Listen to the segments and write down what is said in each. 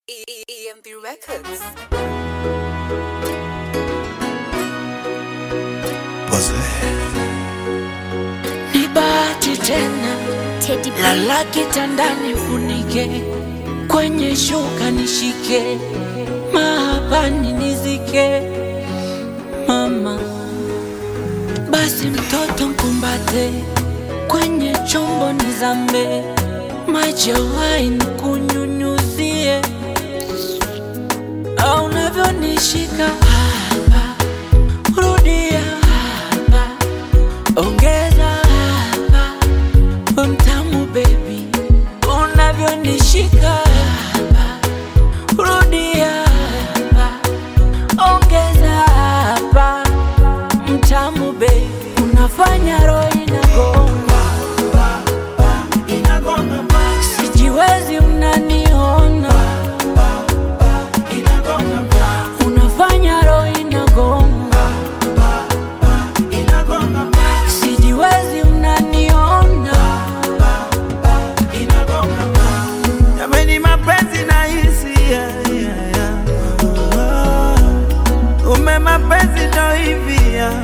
EMB Records. Ni bahati tena, Teddy B. lala kitandani, funike kwenye shuka, nishike mahapani, nizike mama. Basi mtoto mkumbate, kwenye chombo nizame, maji ya wine kunyunyuzie, au unavyonishika hapa, rudia hapa ongeza hapa, we mtamu baby, unavyonishika hapa, rudia hapa, ongeza hapa, mtamu baby, unafanya roho inagonga, sijiwezi, unaniona, unafanya roho inagonga sijiwezi unaniona Jameni, mapenzi na hisi yeah, yeah, yeah. Ah, ume mapenzi ndo hivi yeah.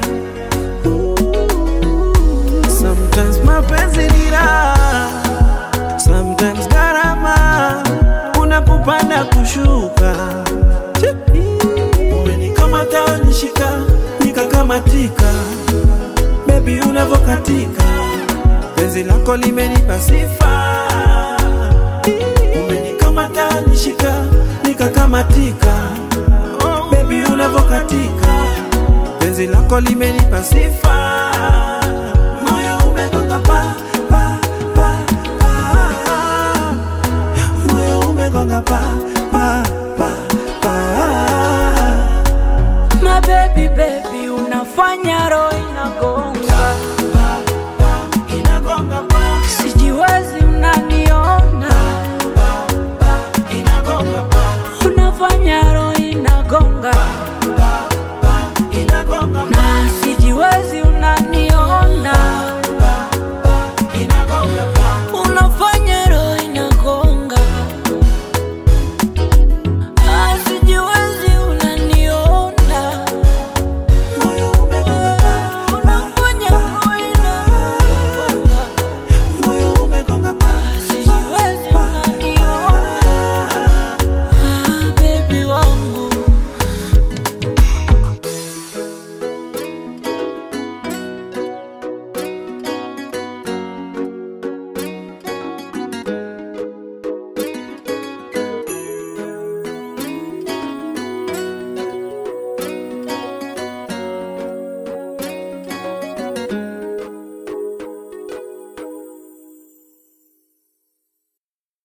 Sometimes mapenzi ni raha, sometimes gharama, kuna kupanda kushuka. Umenikamata nishika, nikakamatika, baby unavokatika, penzi lako limenipa sifa umenikamata nishika nikakamatika oh, bebi unavokatika penzi lako limenipa sifa moyo umegonga pa, pa, pa, pa. moyo umegonga pa, pa, pa, pa. mabebi bebi unafanya roho